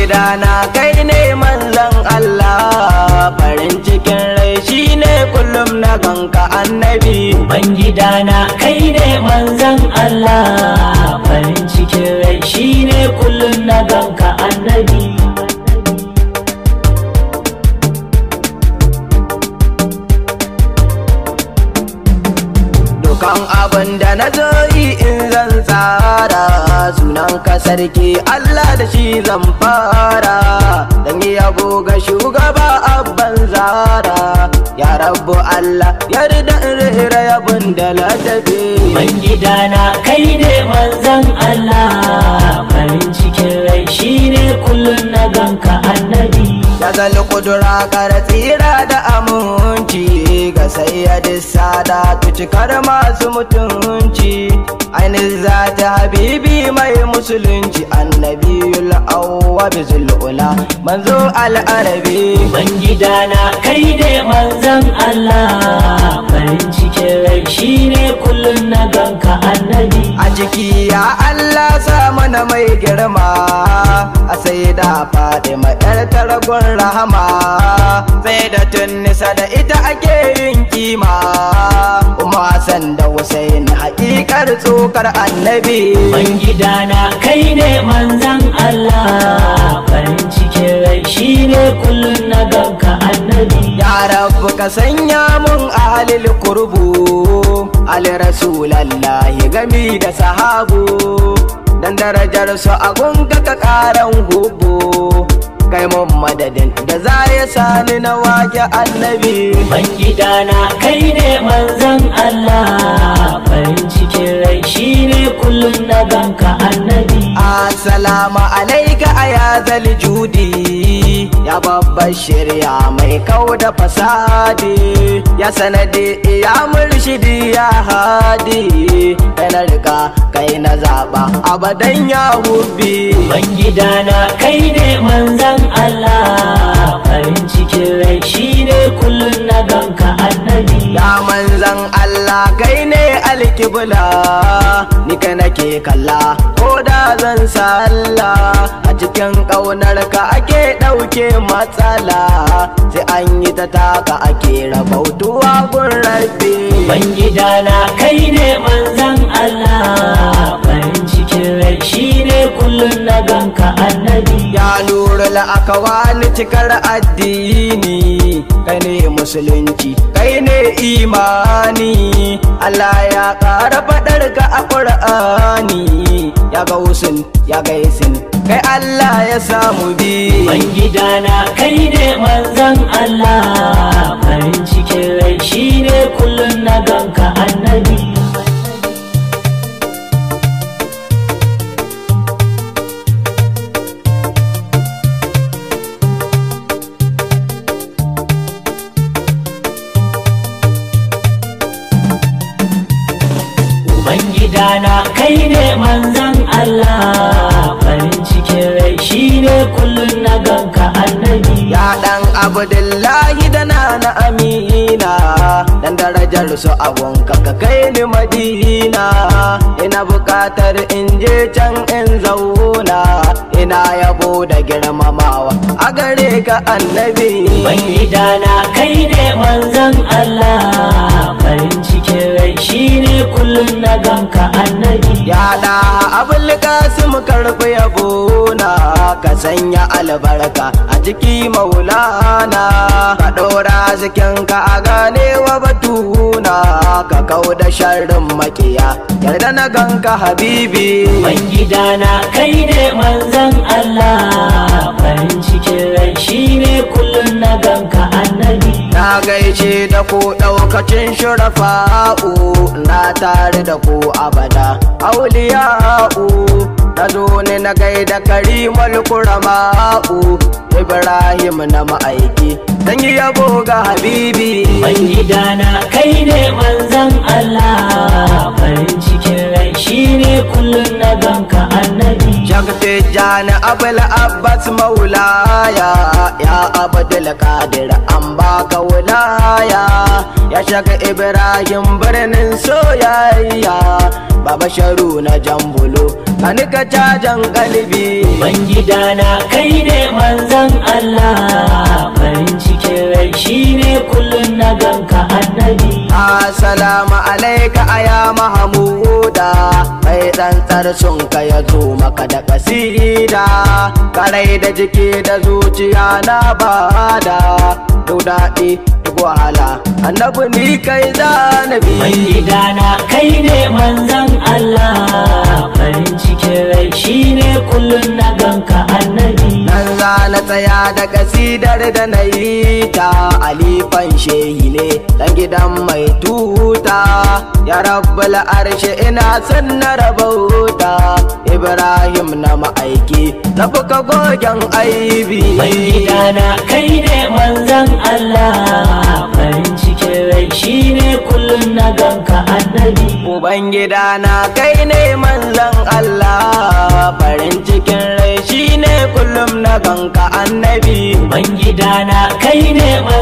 gidana kai ne manzan Allah farin cikin rai shine kullum na ganka annabi Ubangidana kai ne manzan Allah farin cikin rai shine kullum na ganka annabi dukan abin da na zo yi in zan tsara sunan ka sarki Allah da shi zan fara dan yi yabo ga shugaba abban zara ya rabu Allah yarda in rera yabon da ladabi Ubangidana kai ne manzan Allah farin cikin rai shine kullum na ganka annabi ya zal kudura kar tsira da aminci ga sayyadi sada cikar masu mutunci ainihin zata habibi mai musulunci annabiyul awwa bizul ula manzo al'arabi Ubangidana kai ne manzan Allah farin cikin rai shine kullum na ganka annabi a jiki ya Allah sa mana mai girma a sai da Fatima yar taragon rahama sai da tunnisa da ita ake yin kima kuma Hassan da Hussein hakikar tsokar annabi Ubangidana kai ne manzan Allah farin cikin rai shine kullum na ganka annabi ya rabu ka sanya mun ahalil kurbu ali rasulallahi gami da sahabu dan darajar su a gunka ka karan hubu kai mun madadin da za ya sani na wake annabi Ubangidana kai ne manzan Allah farin cikin rai shine kullum na ganka annabi Assalamu alaika aya zal judi ya babbar shirya mai kau da fasadi ya sanadi ya murshidi ya hadi kai na rika kai na zaba abadan ya hubbi Ubangidana kai ne manzan Allah farin cikin rai shine kullum na ganka annabi ya manzan Allah kai ne alkibla ni kai nake kalla ko da zan sallah a cikin ƙaunar ka ake ɗauke matsala sai an yi ta taka ake rabautuwa gun rabbi Ubangidana kai ne manzan Allah farin cikin rai shine kullum na ganka annabi ya nura la'akawani cikar addini kai ne musulunci kai ne imani Allah ya ƙara faɗar ka a ƙur'ani ya ga wusun ya ga yasin kai Allah ya samu bi Ubangidana kai ne manzan Allah farin cikin rai shine kullum na ganka annabi Ubangidana kai ne manzan Allah farin cikin rai shine kullum na ganka annabi ya dan abdullahi da na na amina dan darajar su abunka ka kai ni madina ina bukatar in je can in zauna ina yabo da girmamawa a gare ka annabi Ubangidana kai ne manzan Allah farin cikin rai shine kullum na ganka annabi ya da abul kasim karfi yabona ka sanya albarka a jiki maulana ka ɗora zikinka a ganewa batuna ka kau da sharrin makiya yarda na ganka habibi Ubangidana kai ne manzan Allah farin cikin rai shine kullum na ganka annabi na gaishe da ku ɗaukacin shurafa'u na tare da ku abada auliya'u na zo ne na gaida karimul kurama'u ibrahim na ma'aiki dan yi yabo ga habibi Ubangidana kai ne manzan Allah farin cikin rai shine kullum na ganka annabi Shakti jani abul abbas maulaya ya abdul kadir an baka wulaya ya shaka ibrahim birnin soyayya baba sharu na jambulo kani ka cajan kalbi Ubangidana kai ne manzan Allah farin cikin rai shine kullum na ganka annabi Assalamu alaika aya Mahamuda mai tsantsar sun ka ya zo maka da kasida karai da jiki da zuciya na bada duk daɗi duk wahala annabi ni kai zanabi Ubangidana kai ne manzan Allah farin cikin rai shine kullum na ganka annabi nan za na tsaya da kasidar da na yi ta alifan shehi ne dan gidan mai tuta ya rabbal arshe ina son na rabauta ibrahim na ma'aiki na fuka gogen aibi Ubangidana kai ne manzan Allah farin cikin rai shine kullum na ganka annabi ubangida na kai ne manzan allah farin cikin rai shine kullum na ganka annabi Ubangidana kai ne